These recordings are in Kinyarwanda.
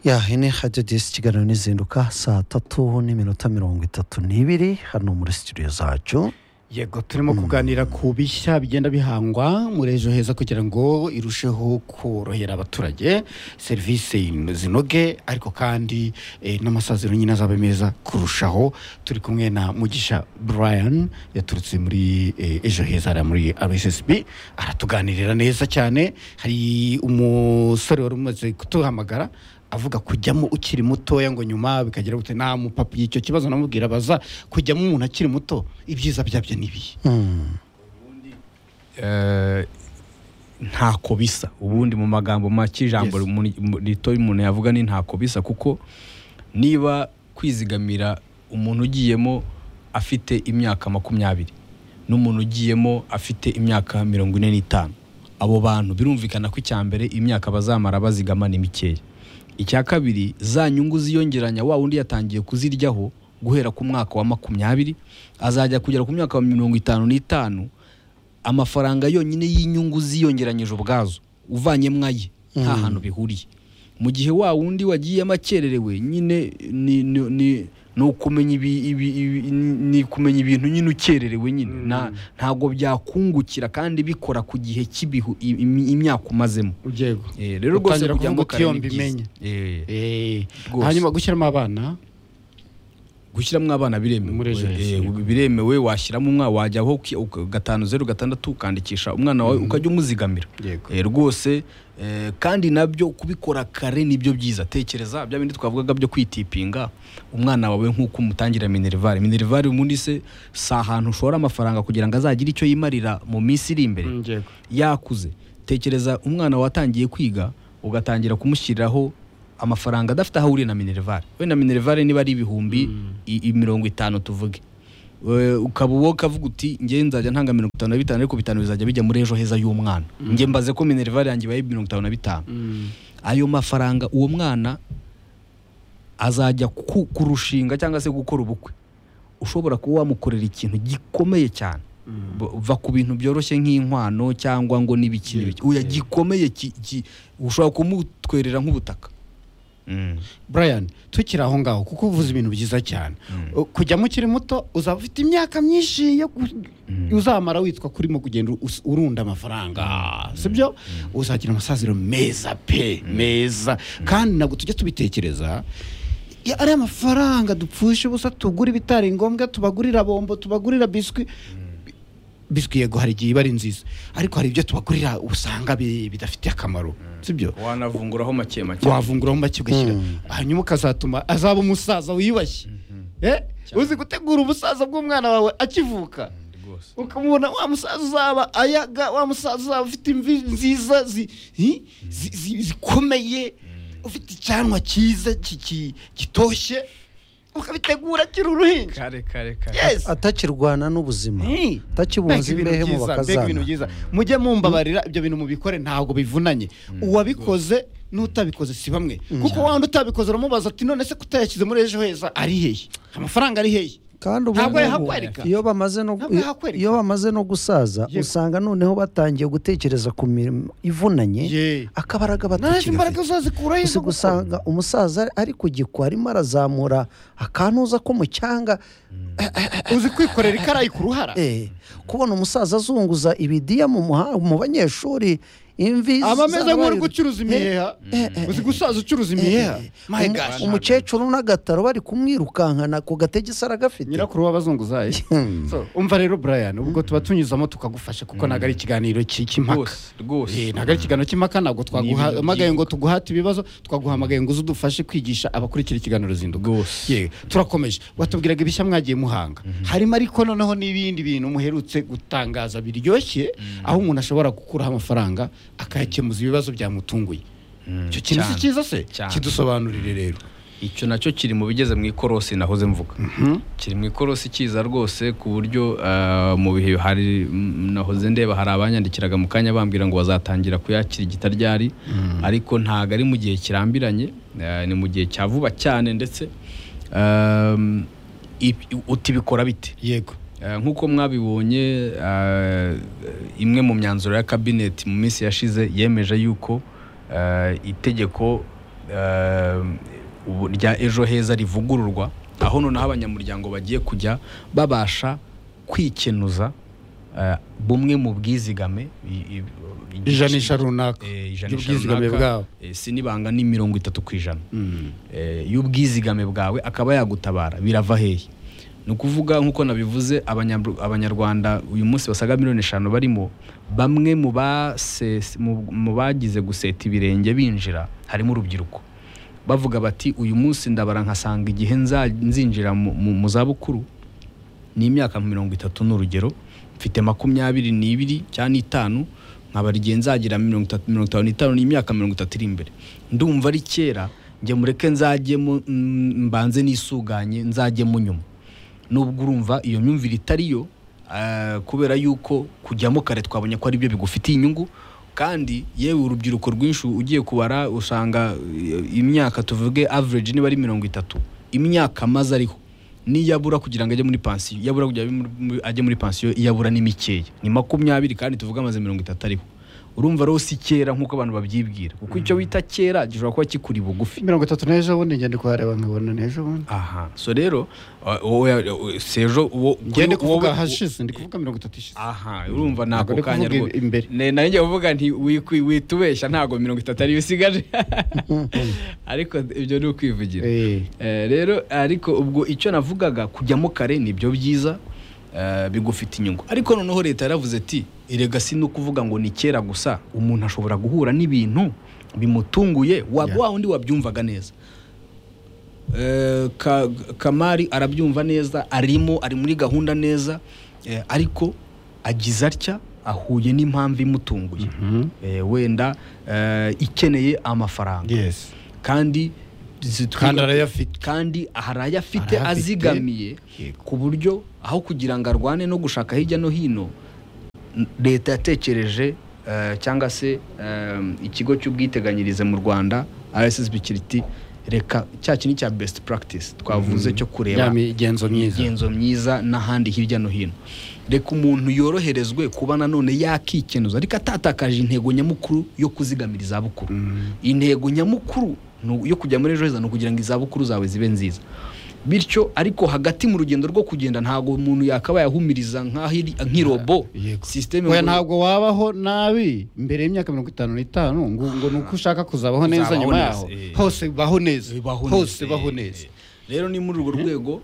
ya hene hajya desi ikiganiro nizinduka saa tatu n'iminota mirongo itatu n'ibiri hano muri sitidiyo zacu yego turimo kuganira ku bishya bigenda bihangwa muri ejo heza kugira ngo irusheho korohera abaturage serivisi zinoge ariko kandi eh, n'amasaziro nyine azabe meza kurushaho turi kumwe na mugisha brian yaturutse muri eh, ejo heza hariya muri rssb aratuganirira neza cyane hari umusore wari umaze kutuhamagara avuga kujyamo ukiri mutoya ngo nyuma bikagira gute nta mupapa icyo kibazo namubwira baza kujyamo umuntu akiri muto ibyiza byabyo ni ibihe eh, ntako bisa ubundi mu magambo make ijambo Yes. mu- mu- rito umuntu yavuga ni ntako bisa kuko niba kwizigamira umuntu ugiyemo afite imyaka makumyabiri n'umuntu ugiyemo afite imyaka mirongo ine n'itanu abo bantu birumvikana ko icya mbere imyaka bazamara bazigama ni mikeya icya kabiri za nyungu ziyongeranya wa wundi yatangiye kuziryaho guhera ku mwaka wa makumyabiri azajya kugera ku myaka wa mirongo itanu n'itanu amafaranga yonyine y'inyungu ziyongeranyije ubwazo uvanyemo aye nta hantu bihuriye mu gihe wa wundi wagiyemo akererewe nyine ni ni- ni- ni ukumenya ibi- ibi- ibi- ni kumenya ibintu nyine ukererewe nyine Nta- ntabwo byakungukira kandi bikora ku gihe cy'ibihu i- imi- imyaka umazemo yego Eh, rero rwose Utangira kugira ngo kuvuga uti kare iyo ni mbimenye. byiza Eh, Eh, Rwose. hanyuma gushyiramo abana gushyiramo abana Muri biremewe ejo Eh, heza. biremewe washyiramo umwana wajya aho uki- uka- gatanu zeru gatandatu ukandikisha umwana wawe ukajya umuzigamira yego Eh, rwose eh, kandi nabyo kubikora kare nibyo byiza tekereza bya bindi twavugaga byo kwitipinga umwana wawe nk'uko umutangira minerivare minerivare ubundi se si ahantu ushora amafaranga kugira ngo azagire icyo yimarira mu minsi iri imbere Mm, yego yakuze tekereza umwana watangiye kwiga ugatangira kumushyiriraho amafaranga adafite aho ahuriye na minerivare we na minerivare niba ari ibihumbi i- i- mirongo itanu tuvuge We- ukaba uwo ukavuga uti ngewe nzajya ntanga mirongo itanu na bitanu ariko bitanu bizajya bijya muri ejo heza y'umwana nge mbaze ko minerivare yanjye ibaye mirongo itanu na bitanu Mm, ayo mafaranga uwo mwana azajya ku- kurushinga cyangwa se gukora ubukwe ushobora kuba wamukorera ikintu gikomeye cyane B- va ku bintu byoroshye nk'inkwano cyangwa ngo n'ibiki n'ibiki uya gikomeye ki- ki- ushobora kumutwerera nk'ubutaka Mm. brian tukiri aho ngaho kuko uvuze ibintu byiza cyane Mm. O- kujyamo ukiri muto uzaba ufite imyaka myinshi yo ku- uzamara witwa kurimo kugenda us- urunda amafaranga sibyo uzagira amasaziro meza pe meza kandi ntabwo tujya tubitekereza Ya- ariya mafaranga dupfusha ubusa tugura ibitari ngombwa tubagurira bombo tubagurira biswi biswi yego hari igihe iba ari nziza ariko hari ibyo tubagurira usanga bi- bidafitiye akamaro sibyo wanavunguraho make make wavunguraho make ugashyira hanyuma ukazatuma azaba umusaza wiyubashye Eh? uzi gutegura ubusaza bw'umwana wawe akivuka rwose ukamubona wa musaza uzaba ayaga wa musaza uzaba ufite imvi nziza zi- hi- zi- zi- zikomeye ufite icyanwa cyiza ki- ki- gitoshye ukabitegura akiri uruhinja kare kare kare yes atakirwana n'ubuzima Hey, mbega atakibunza ibintu imbehe mu byiza, mbega ibintu bakazana byiza mujye mumbabarira ibyo bintu mubikore ntabwo bivunanye uwabikoze n'utabikoze si bamwe kuko wa wundi utabikoze uramubaza ati none se kutayashyize muri ejo heza ari hehe amafaranga ari hehe kandi ubu Ntabwo ngubu, yahakwereka. iyo bamaze no Ntabwo yahakwereka. iyo bamaze no gusaza Yego. usanga noneho batangiye gutekereza ku mirimo ivunanye Ye. akabaraga naje batakigafite imbaraga uzazikura gusa gusanga umusaza ari ku gikwa arimo arazamura akantuza ko mu cyanga uzi kwikorera ikarayi ku ruhara Eh, kubona umusaza azunguza ibidiya mu muha- mu banyeshuri imvi aba ameze zabaye- nk'uri gucuruza imiheha uzi gusaza ucuruza imiheha my Umu- gosh umukecuru n'agataro bari kumwirukankana ku gatege se aragafite nyirakuru w'abazunguzayi So, umva rero brian ubwo tuba tunyuzamo tukagufasha kuko ntabwo ari ikiganiro ki- cy'impaka rwose rwose Eh, ntabwo ari ikiganiro cy'impaka ntabwo twaguhamagaye ngo tuguhate ibibazo twaguhamagaye ngo uze udufashe kwigisha abakurikira ikiganiro zinduka Rwose. Ye, turakomeje watubwiraga ibishya mwagiye muhanga harimo ariko noneho n'ibindi bintu muherutse gutangaza biryoshye aho umuntu ashobora gukuraho amafaranga akayakemuza ibibazo byamutunguye icyo kintu si Cyane. cyiza se Cyane. kidusobanurire rero icyo nacyo kiri mu bigeze mu ikorosi nahoze mvuga kiri mu ikorosi cyiza rwose ku buryo eh, mu bihe hari mm, nahoze ndeba hari abanyandikiraga mu kanya bambwira ngo bazatangira kuyakira igitaryari ariko ntabwo ari mu gihe kirambiranye eh, ni mu gihe cya vuba cyane ndetse ehm, ib- uti bikora bite yego Eh, nk'uko mwabibonye eh, imwe mu myanzuro ya kabineti mu minsi yashize yemeje yuko eh, itegeko eh, ubu- rya ejo heza rivugururwa aho noneho abanyamuryango bagiye kujya babasha kwikenuza eh, bumwe mu bwizigame i- i- ijanisha runaka eh, ijanisha ry'ubwizigame runaka, bwabo eh, sinibanga ni mirongo itatu ku ijana Mm. eh, y'ubwizigame bwawe akaba yagutabara birava hehe ni ukuvuga nk'uko nabivuze abanyabru- abanyarwanda uyu munsi basaga miliyoni eshanu barimo bamwe mu base- mu- mu bagize guseta ibirenge binjira harimo urubyiruko bavuga bati uyu munsi ndabara nkasanga igihe nza- nzinjira mu- mu mu zabukuru ni imyaka nka mirongo itatu ni urugero mfite makumyabiri n'ibiri cyangwa n'itanu nkabara igihe nzagira mirongo itatu mirongo itanu n'itanu ni imyaka mirongo itatu iri imbere ndumva ari kera njye mureke nzajyemo mm, mbanze nisuganye nzajyemo nyuma nubwo urumva iyo myumvire itari yo ah, kubera yuko kujyamo kare twabonye ko ari byo bigufitiye inyungu kandi yewe urubyiruko rwinshi ugiye kubara usanga eh, imyaka tuvuge average niba ari mirongo itatu imyaka amaze ariho niyabura kugira ngo ajye muri pansiyo yabura kugira ngo ajye muri pansiyo yabura ni mikeya ni makumyabiri kandi tuvuge amaze mirongo itatu ariho urumva rero si kera nk'uko abantu babyibwira kuko icyo wita kera gishobora kuba kikuri bugufi mirongo itatu n'ejo bundi ngende kuhareba nkabona n'ejo bundi aha so rero uh, wowe uh, sejo uwo ngende kuri wowe- kuvuga hashize ndi kuvuga mirongo itatu ishize aha urumva nako Ntabwo ndi kanya kuvuga rwose. imbere. Ne- nayo njya kuvuga nti wikwi- witubeshya ntabwo mirongo itatu ariyo isigaje ariko ibyo ni ukwivugira Eh, Eh, rero ariko ubwo icyo navugaga kujyamo kare nibyo byiza eh, bigufita inyungu ariko noneho leta yaravuze ati erega si no kuvuga ngo ni kera gusa umuntu ashobora guhura n'ibintu bimutunguye wa Yeah. wa wundi wabyumvaga neza Eh, Ka- kamari arabyumva neza arimo ari muri gahunda neza eh, ariko agize atya ahuye n'impamvu imutunguye mhm. Eh, wenda eh, ikeneye amafaranga yes kandi zitwi- kandi arayafite kandi hari ayo afite Hari ayo afite. azigamiye Yego. ku buryo aho kugira ngo arwane no gushaka hirya no hino n- leta yatekereje eh, cyangwa se eh, ikigo cy'ubwiteganyirize mu rwanda rssb kiri iti reka cya kintu cya best practice twavuze cyo kureba ya migenzo myiza imigenzo myiza n'ahandi hirya no hino reka umuntu yoroherezwe kuba nanone yakikenuza ariko atatakaje intego nyamukuru yo kuzigamira izabukuru intego nyamukuru ni u- yo kujya muri ejo heza ni ukugira ngo izabukuru zawe zibe nziza bityo ariko hagati mu rugendo rwo kugenda ntabwo umuntu yakabaye ahumiriza nk'ahiri- nk'irobo Yego. sisiteme oya ngo- ntabwo wabaho nabi mbere y'imyaka mirongo itanu n'itanu ngo ngo ni uko ushaka kuzabaho neza Uzabaho nyuma neza, yaho eh. hose baho neza bibaho hose neza. baho Eh, neza eh. rero ni muri urwo rwego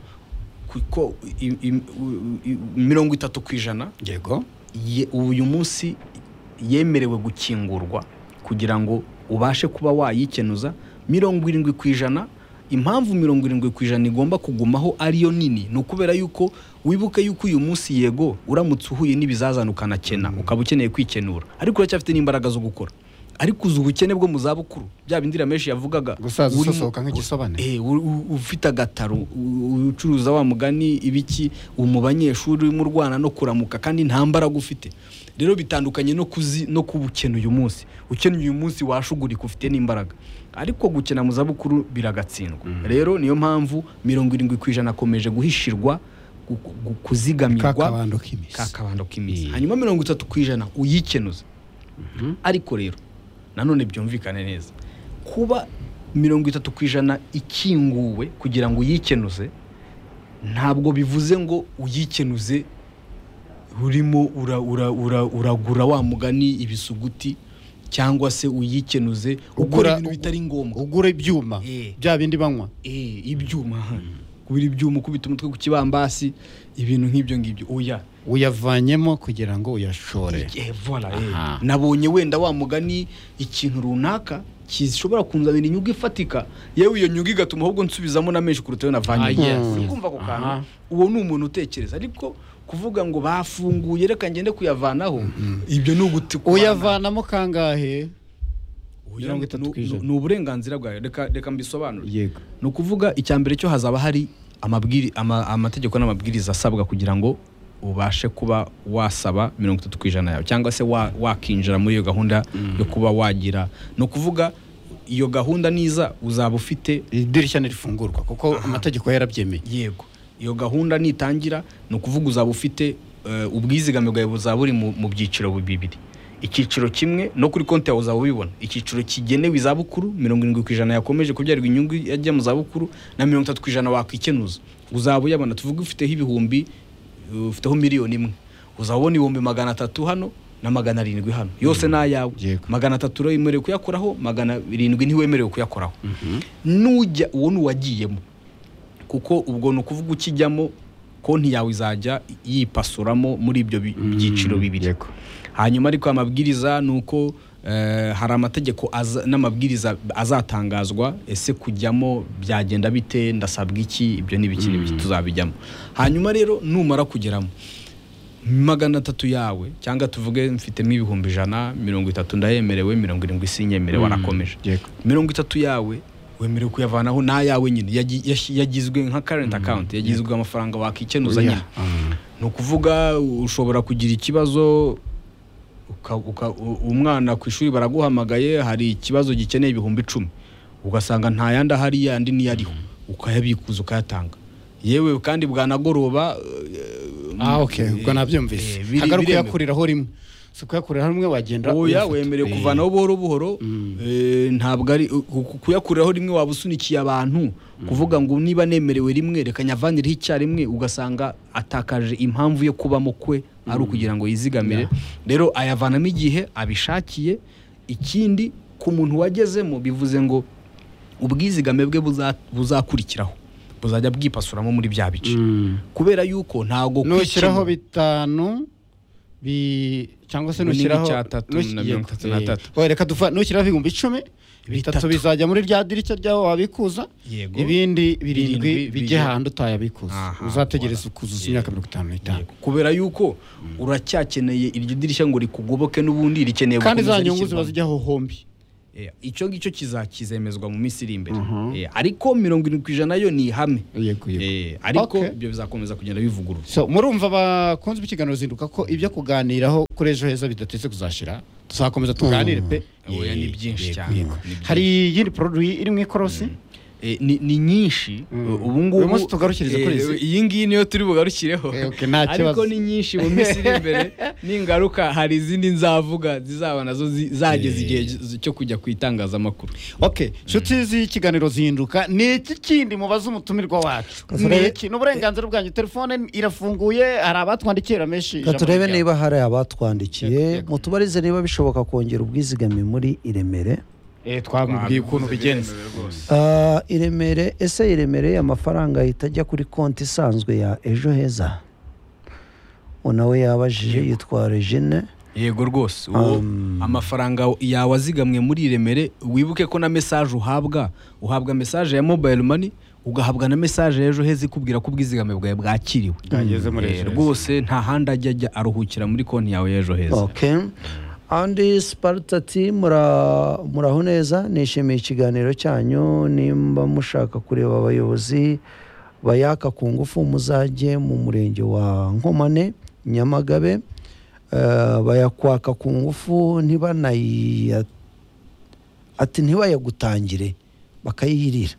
kuko i- i- u- i- mirongo itatu ku ijana yego ye- uyu munsi yemerewe gukingurwa kugira ngo ubashe kuba wayikenuza mirongo irindwi ku ijana impamvu mirongo irindwi ku ijana igomba kugumaho ariyo nini ni ukubera yuko wibuke yuko uyu munsi yego uramutse uhuye n'ibizazana ukanakena ukaba ukeneye kwikenura ariko uracyafite n'imbaraga zo gukora ariko uzi ubukene bwo mu zabukuru bya bindi rameshi yavugaga gusaza urimo- usosoka nk'igisobane Eh, u- u- ufite agataro u- u- ucuruza wa mugani ibiki uri mu banyeshuri urimo urwana no kuramuka kandi nta mbaraga ufite rero bitandukanye no kuzi no kubukena uyu munsi ukena uyu munsi washugurika ufite n'imbaraga ariko gukena mu zabukuru biragatsindwa rero niyo mpamvu mirongo irindwi ku ijana akomeje guhishirwa gu- gu- kuzigamirwa kakabando k'iminsi kakabando k'iminsi Yeah. hanyuma mirongo itatu ku ijana uyikenuza ariko rero nanone byumvikane neza kuba mirongo itatu ku ijana ikinguwe kugira ngo uyikenuze ntabwo bivuze ngo uyikenuze urimo ura, ura, ura, uragura wa mugani ibisuguti cyangwa se uyikenuze Ugura- ukora ibintu bitari ngombwa ugura ibyuma Eh. bya bindi banywa Eh, ibyuma aha. kubira ibyuma ukubita umutwe ku kibambasi ibintu nk'ibyo ngibyo oya uyavanyemo kugira ngo uyashore Eh, voilà, eh. Aha. nabonye wenda wa mugani ikintu runaka gishobora kunzanira inyungu ifatika yewe iyo nyungu igatuma ahubwo nsubizamo na menshi kuruta iyo Ah, navanye yes. uri kumva ako kantu Aha. uwo ni umuntu utekereza ariko kuvuga ngo bafunguye reka ngende kuyavanaho ibyo ni ugutukura uyavanamo kangahe mirongo itatu ku ijana. ni uburenganzira bwawe reka reka mbisobanure yego ni ukuvuga icya mbere cyo hazaba hari amabwiri- ama- amategeko n'amabwiriza asabwa kugira ngo ubashe kuba wasaba mirongo itatu ku ijana yawe cyangwa se wa- wakinjira muri iyo gahunda yo kuba wagira ni ukuvuga iyo gahunda niza uzaba ufite idirishya ntirifungurwa kuko amategeko yarabyemeye yego iyo gahunda nitangira ni ukuvuga uzaba ufite eh, ubwizigame bwawe buzaba buri mu mu byiciro bibiri icyiciro kimwe no kuri konti yawe uzaba ubibona icyiciro kigenewe izabukuru mirongo irindwi ku ijana yakomeje kubyarwa inyungu yajya mu zabukuru na mirongo itatu ku ijana wakwikenuza uzaba uyabona tuvuge ufiteho ibihumbi uh, ufiteho miliyoni imwe uzaba ubona ibihumbi magana atatu hano na magana arindwi hano yose ni ayawe Yego. magana atatu uremerewe kuyakuraho magana arindwi ntiwemerewe kuyakoraho nujya uwo ni uwagiyemo kuko ubwo ni ukuvuga ukijyamo konti yawe izajya yipasuramo muri ibyo bi- byiciro bibiri yego. hanyuma ariko amabwiriza ni uko eh, hari amategeko aza- n'amabwiriza azatangazwa ese kujyamo byagenda bite ndasabwa iki ibyo ni ibiki n'ibiki tuzabijyamo hanyuma rero numara kugeramo magana atatu yawe cyangwa tuvuge mfitemo ibihumbi ijana mirongo itatu ndayemerewe mirongo irindwi sinyemerewe arakomeje yego mirongo itatu yawe wemerewe kuyavanaho n'ayawe nyine Yagi- yashi- yagizwe nka karenti akawunti yagizwe amafaranga wakikenuza Oya. nyine Ah. ni ukuvuga ushobora kugira ikibazo uka- uka- u- umwana ku ishuri baraguhamagaye hari ikibazo gikeneye ibihumbi icumi ugasanga nta yandi ahari yandi niyo ariho ukayabikuza ukayatanga yewe kandi bwanagoroba eh, ah okay ubwo eh, nabyumvise biri- hagari biremewe. uyakuriraho rimwe si ukuyakurira hamwe wagenda oya uyafata. wemerewe Eh, kuvanaho buhoro buhoro eh, ntabwo ari u- ku- kuyakuriraho rimwe waba usunikiye abantu kuvuga ngo niba nemerewe rimwe reka nyavanireho icyarimwe ugasanga atakaje impamvu yo kubamo kwe ari ukugira ngo yizigamire rero ayavanamo igihe abishakiye ikindi ku muntu wagezemo bivuze ngo ubwizigame bwe buza- buzakurikiraho buzajya bwipasuramo muri bya bice Mm. kubera yuko ntago nushyiraho kwikemura- bitanu bi cyangwa se Binini nushyiraho cyatatu nush- na mirongo yego, itatu na eh, tatu. oya, reka dufa nushyiraho ibihumbi icumi bitatu Bitatu. bizajya muri rya dirishya ryawe wabikuza Yego. ibindi birindwi Birindwi bijye bijye- hantu utayabikuza Aha, uzategereza kuzuza imyaka mirongo itanu n'itanu Yego. kubera yuko uracyakeneye iryo dirishya ngo rikugoboke n'ubundi rikeneye kandi za gukomeza nyungu ziba rishyirwamo. zijyaho hombi Eh, icyo ngicyo kizakizemezwa mu minsi iri imbere Eh, ariko mirongo irindwi ku ijana yo ni ihame yego Eh, ariko Okay. ibyo bizakomeza kugenda bivugururwa So, murumva bakunze ikiganiro zinduka ko ibyo kuganiraho kuri ejo heza bidateze kuzashira tuzakomeza tuganire pe Oya, ni byinshi Yego, cyane. yego. Ni byinshi. hari iyindi poroduwi iri mu ikorosi Eh, ni ni nyinshi Mm. ubu Uyu ngubu munsi tugarukirize kuri izi. iyi ngiyi niyo turi bugarukireho Eh, okay, nta kibazo. ariko ni nyinshi mu minsi iri imbere ningaruka hari izindi nzavuga zizaba nazo zi- zageze Eh. igihe zi- cyo kujya ku itangazamakuru ok nshuti z'ikiganiro zihinduka ni iki kindi mubaza umutumirwa wacu ni Turebe- iki ni uburenganzira bwanyu telefone irafunguye hari abatwandikira menshi Reka turebe ijambo niba hari abatwandikiye Yego, yego. mutubarize niba bishoboka kongera ubwizigame muri i Remere ryabo. Eh, twamubwiye ukuntu bigenza Ah, i Remere ese i Remere amafaranga ahita ajya kuri konti isanzwe ya ejo heza nawe yabajije yitwa Regine yego rwose uwo amafaranga yawe azigamwe muri remere wibuke ko na mesaje uhabwa uhabwa mesaje ya mobile money ugahabwa na mesaje y'ejo heza ikubwira ko ubwizigame bwawe bwakiriwe Bwageze muri Eh, ejo heza. rwose nta handi ajya ajya aruhukira muri konti yawe y'ejo heza okay andi siparitati muraho neza nishimiye ikiganiro cyanyu nimba mushaka kureba abayobozi bayaka ku ngufu muzajye mu murenge wa nkomane nyamagabe Eh, bayakwaka ku ngufu ntibanayi ati ntibayagutangire bakayirira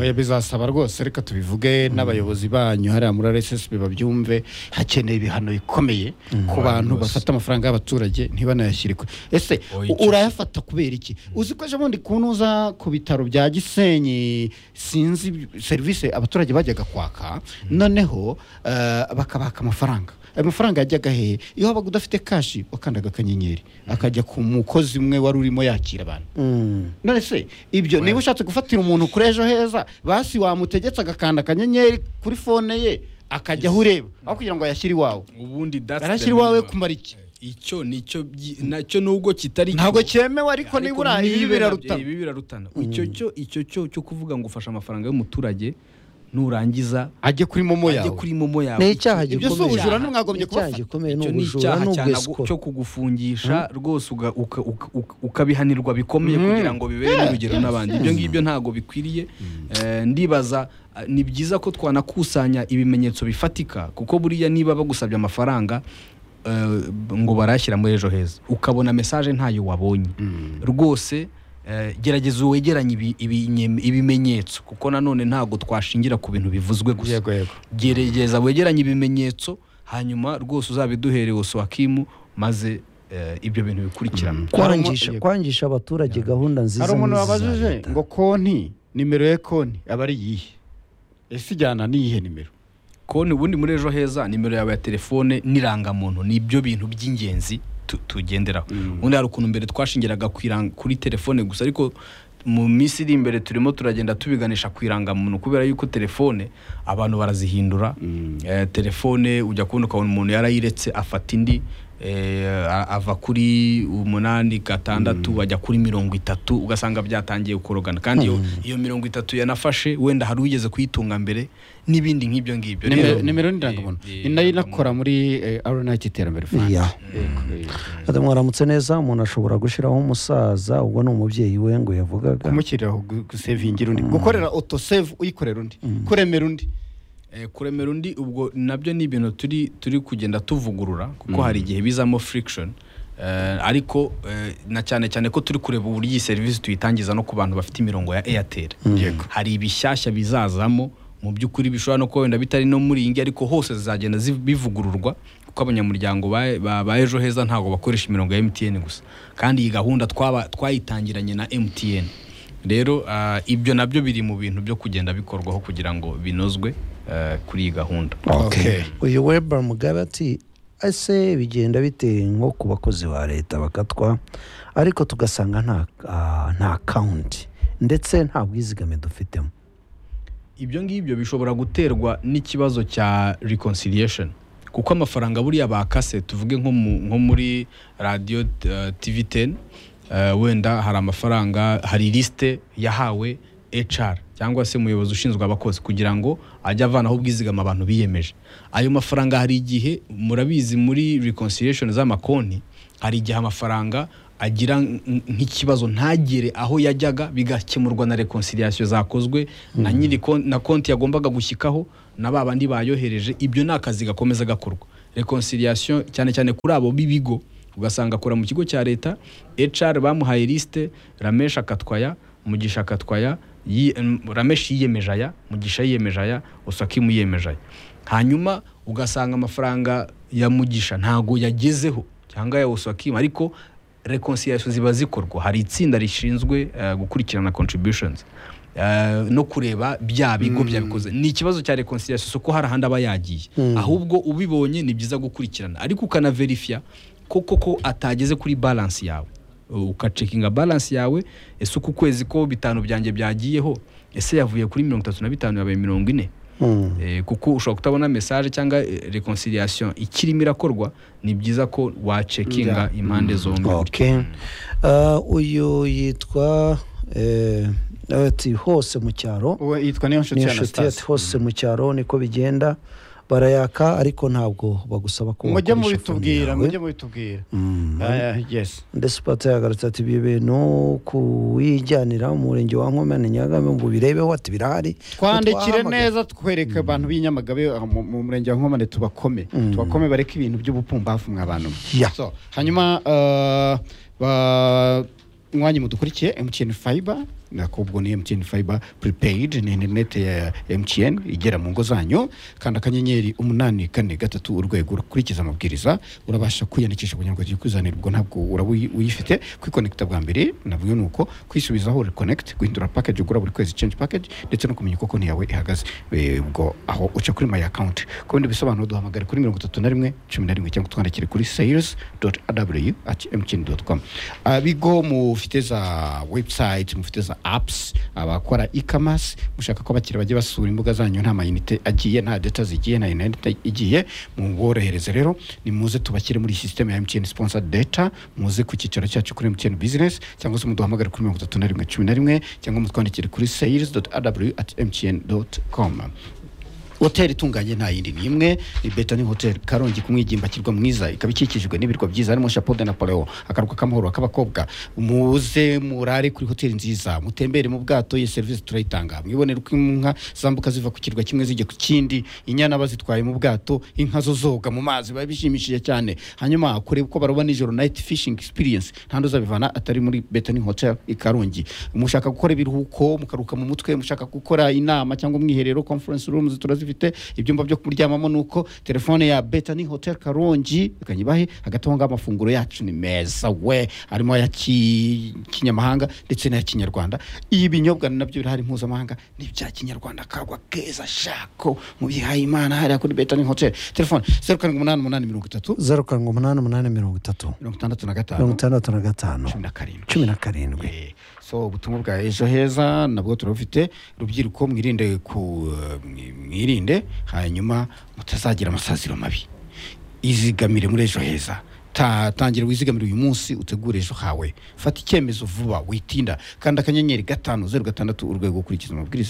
oya bizasaba rwose reka tubivuge n'abayobozi banyu hariya muri rssb babyumve hakeneye ibihano bikomeye ku bantu bafata amafaranga y'abaturage ntibanayashyirikwe ese Oya, u- urayafata kubera iki uzi ko ejo bundi kuntu uza ku bitaro bya gisenyi sinzi ibi- serivisi abaturage bajyaga kwaka noneho eh, bakabaka amafaranga ayo mafaranga yajyaga hehe iyo wabaga udafite kashi wakandaga akanyenyeri akajya ku mukozi umwe wari urimo yakira abantu Mm. none se ibyo niba ushatse gufatira umuntu kuri ejo heza basi wamutegetse agakanda akanyenyeri kuri fone ye akajya aho ureba aho kugira ngo ayashyire iwawe ubundi that's the arashyira iwawe minimum. kumara iki icyo nicyo byi- nacyo nubwo kitari ntabwo cyo, cyemewe ariko ariko nibura ibi nibe na- birarutana ibi birarutana icyo cyo icyo cyo cyo kuvuga ngo ufashe amafaranga y'umuturage nurangiza ajye kuri momo ajye yawe kuri momo yawe ni icyaha ibyo si gikomeye ubujura ntimwagombye Ni icyaha kubafata. gikomeye ni icyo ni ubujura icyaha ni cyane ubwesiko cyo kugufungisha rwose uga- uka- uka- uka- ukabihanirwa bikomeye kugira ngo bibere n'urugero n'abandi ibyo ngibyo ntabwo bikwiriye Eh, ndibaza ah, ni byiza ko twanakusanya ibimenyetso bifatika kuko buriya niba bagusabye amafaranga eh, ngo barayashyira muri ejo heza ukabona mesaje ntayo wabonye rwose eh, gerageza wegeranye ibimenyetso kuko nanone ntabwo twashingira ku bintu bivuzwe gusa yego yego gerageza wegeranye ibimenyetso hanyuma rwose uzabiduhere wakimu maze eh, ibyo bintu bikurikirana kwangisha Harimo- kwangisha abaturage gahunda nziza hari umuntu n'izi za wabajije leta. ngo konti nimero ya konti aba ari iyihe ese ijyana n'iyihe nimero konti ubundi muri ejo heza nimero yawe ya telefone n'irangamuntu ni ibyo bintu by'ingenzi tu- tugenderaho ubundi hari ukuntu mbere twashingiraga ku irang- kuri telefone gusa ariko mu minsi iri imbere turimo turagenda tubiganisha ku irangamuntu kubera yuko telefone abantu barazihindura Eh, telefone ujya kubona ukabona umuntu yarayiretse afata indi eh, a- ava kuri umunani gatandatu bajya kuri mirongo itatu ugasanga byatangiye kurogana kandi iyo- iyo mirongo itatu yanafashe wenda hari ugeze kuyitunga mbere n'ibindi nk'ibyo ngibyo nimero Rero- nimero ni irangamuntu Eh, ni nayo inakora muri aronayiti iterambere fund Ya. Yego, eh, Ati, mwaramutse neza umuntu ashobora gushyiraho umusaza ubwo ni umubyeyi we ngo yavugaga kumushyiriraho gu- gusevingira undi gukorera otosevu uyikorera undi kuremera undi Eh, kuremera undi ubwo nabyo ni ibintu turi turi kugenda tuvugurura kuko hari igihe bizamo friction Eh, ariko eh, na cyane cyane ko turi kureba uburyo iyi serivisi tuyitangiza no ku bantu bafite imirongo ya airtel Yego. hari ibishyashya bizazamo mu by'ukuri bishobora no kuba wenda bitari no muri iyi ngiyi ariko hose zizagenda zi- bivugururwa kuko abanyamuryango ba- ba ba ejo heza ntabwo bakoresha imirongo ya MTN gusa kandi iyi gahunda twaba- twayitangiranye na MTN rero ah, ibyo nabyo biri mu bintu byo kugenda bikorwaho kugira ngo binozwe eh, kuri iyi gahunda Okay. uyu weber mugabe ati ese bigenda biteye nko ku bakozi ba leta bakatwa ariko tugasanga nta ah, nta kawunti ndetse nta bwizigame dufitemo ibyo ngibyo bishobora guterwa n'ikibazo cya reconciliation kuko amafaranga buriya bakase tuvuge nko mu- nko muri radiyo eh, tv 10 eh, wenda hari amafaranga hari lisite yahawe HR cyangwa se umuyobozi ushinzwe abakozi kugira ngo ajye avanaho ubwizigama abantu biyemeje ayo mafaranga hari igihe murabizi muri reconciliation z'amakonti hari igihe amafaranga agira n- nk'ikibazo ntagere aho yajyaga bigakemurwa na reconciliation zakozwe na nyiri kon- na konti yagombaga gushyikaho na ba bandi bayohereje ibyo ni akazi gakomeza gakorwa reconciliation cyane cyane kuri abo b'ibigo ugasanga akora mu kigo cya leta HR bamuhaye lisite Ramesh akatwaya Mugisha akatwaya yi- em, Ramesh yiyemeje aya Mugisha yiyemeje aya Osakimu yiyemeje aya hanyuma ugasanga amafaranga ya Mugisha ntago yagezeho cyangwa ya Osakimu ariko reconciliation ziba zikorwa hari itsinda rishinzwe eh, gukurikirana contributions Eh, no kureba bya bigo byabikoze ni ikibazo cya reconciliation si uko hari ahandi aba yagiye ahubwo ubibonye ni byiza gukurikirana ariko ukanaverifya ko koko atageze kuri balance yawe ukacekinga balance yawe ese uku kwezi ko bitanu byanjye byagiyeho ese yavuye kuri mirongo itatu na bitanu yabaye mirongo ine Hmm. Eh, kuko ushobora kutabona message cyangwa eh, reconciliation ikirimo irakorwa ni byiza ko wacekinga impande zombi okay. Ah, uyu yitwa eh, ati hose mu cyaro uwo yitwa niyo nshuti ni ya inshuti ati anastase hose mu cyaro niko bigenda barayaka ariko ntabwo bagusaba ko mujye wakoresha fone mubitubwira yawe. mujye mubitubwira Mm. Ah, yes ndetse pata yagarutse ati ibi bintu kuwijyanira mu murenge wa Nkomane na Nyagame ngo birebeho ati birahari twandikire Utwahamagara. neza twereke abantu b'inyamagabe ah, mu mu murenge wa nkomane tubakome tubakome bareke ibintu by'ubupumbafu mwa bantu mwe. Ya. So, hanyuma ah, ba- mwanyi mudukurikiye mtn fiber nakubwo ni mtn fiber prepaid ni interineti ya mtn igera mu ngo zanyu kanda akanyenyeri umunani kane gatatu urwego ukurikiza amabwiriza urabasha kwiyandikisha kugira ngo ujye kwizanira ubwo ntabwo uraba uyi- uyifite kwikonekita bwa mbere nabwo ni uko kwisubizaho reconnect guhindura package ugura buri kwezi change package ndetse no kumenya uko konti yawe ihagaze Eh, ubwo aho uca kuri my account ku bindi bisobanuro duhamagare kuri mirongo itatu na rimwe cumi na rimwe cyangwa twandikire kuri sales doti aw ati mtn doti com bigo mufite za website mufite za apps abakora e-commerce mushaka ko abakiriya bajya basura imbuga zanyu nta mayinite agiye nta data zigiye nta interinete igiye muborohereze rero nimuze tubashyire muri system ya mtn sponsor data muze ku cyicaro cyacu kuri mtn business cyangwa se muduhamagare kuri mirongo itatu na rimwe cumi na rimwe cyangwa mutwandikire kuri sales doti aw ati mtn doti com hoteli itunganye nta yindi n'imwe ni beta ni hoteli karongi ku mwigimba kirwa mwiza ikaba ikikijwe n'ibirwa byiza harimo chapeau de napoleo akaruka k'amahoro k'abakobwa muze murare kuri hoteli nziza mutembere mu bwato iyi serivisi turayitanga mwibonere uko inka zambuka ziva ku kirwa kimwe zijya ku kindi inyana bazitwaye mu bwato inka zo zoga mu mazi biba bishimishije cyane hanyuma kureba uko baroba nijoro night fishing experience nta ntuzabivana atari muri beta ni hoteli i karongi mushaka gukora ibiruhuko mukaruka mu mutwe mushaka gukora inama cyangwa umwiherero conference rooms turazi zifite ibyumba byo kuryamamo ni uko telefone ya betani hoteli karongi ibahe hagati aho ngaho amafunguro yacu ni meza we harimo aya ki- kinyamahanga ndetse n'aya kinyarwanda ibinyobwa nabyo birahari mpuzamahanga n'ibya kinyarwanda kagwa keza shako mu bihaye imana hariya kuri betani hoteli telefone zeru karindwi umunani umunani mirongo itatu zeru karindwi umunani umunani mirongo itatu mirongo itandatu na mirongo gatanu itandatu na gatanu cumi na karindwi cumi na karindwi Eh, so ubutumwa bwa ejo heza nabwo turabufite rubyiruko mwirinde ku eh, mwi- mwirinde hanyuma mutazagira amasaziro mabi izigamire muri ejo heza Ta- tangira wizigamire uyu munsi utegure ejo hawe fata icyemezo vuba witinda kanda akanyenyeri gatanu zeru gatandatu urwego ukurikiza amabwiriza